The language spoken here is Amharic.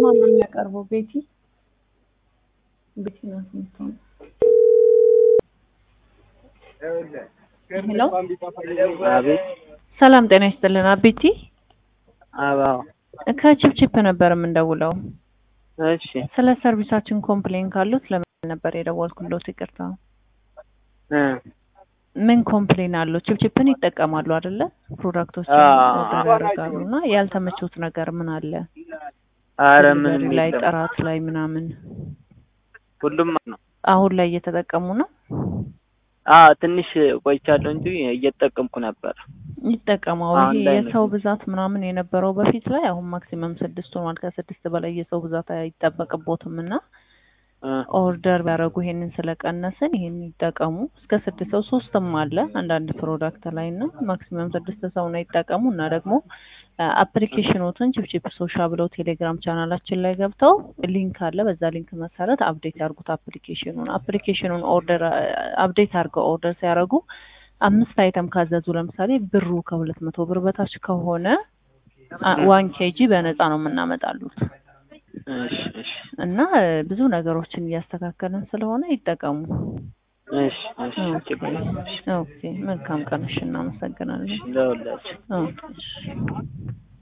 ለማን ነው የሚያቀርበው? ቤቲ ቤቲ ናት የምትሆነው። ሄሎ አቤት ሰላም ጤና ይስጥልን። አቤቲ አባው ከቺፕቺፕ ነበር የምንደውለው። እሺ ስለ ሰርቪሳችን ኮምፕሌን ካሉት ለምን ነበር የደወልኩሎት? ይቅርታ። እ ምን ኮምፕሌን አለው? ቺፕቺፕን ይጠቀማሉ አይደለ? ፕሮዳክቶችን አዎ። ኦርደር ያደርጋሉ እና ያልተመቹት ነገር ምን አለ? አረ ዴሊቨሪ ምንም ላይ የለም። ጥራት ላይ ምናምን ሁሉም ነው። አሁን ላይ እየተጠቀሙ ነው? አ ትንሽ ቆይቻለሁ እንጂ እየተጠቀምኩ ነበር። ይጠቀማው አሁን ይሄ ላይ ነው የሰው ብዛት ምናምን የነበረው በፊት ላይ አሁን ማክሲመም ስድስት ሆኗል። ከስድስት በላይ የሰው ብዛት አይጠበቅቦትም እና እ ኦርደር ቢያደርጉ ይሄንን ስለቀነስን ይሄን ይጠቀሙ። እስከ ስድስት ሰው ሶስትም አለ አንዳንድ ፕሮዳክት ላይ እና ማክሲመም ስድስት ሰው ነው ይጠቀሙ እና ደግሞ አፕሊኬሽኖትን ቺፕቺፕ ሶሻ ብለው ቴሌግራም ቻናላችን ላይ ገብተው ሊንክ አለ። በዛ ሊንክ መሰረት አፕዴት ያርጉት አፕሊኬሽኑን አፕሊኬሽኑን ኦርደር አፕዴት አድርገው ኦርደር ሲያደርጉ አምስት አይተም ካዘዙ ለምሳሌ ብሩ ከሁለት መቶ ብር በታች ከሆነ ዋን ኬጂ በነፃ ነው የምናመጣሉት እሺ እሺ እና ብዙ ነገሮችን እያስተካከልን ስለሆነ ይጠቀሙ። እሺ እሺ ችግር የለም። እሺ ኦኬ መልካም ቀን። እሺ እናመሰግናለን። ለሁላችሁ ኦኬ እሺ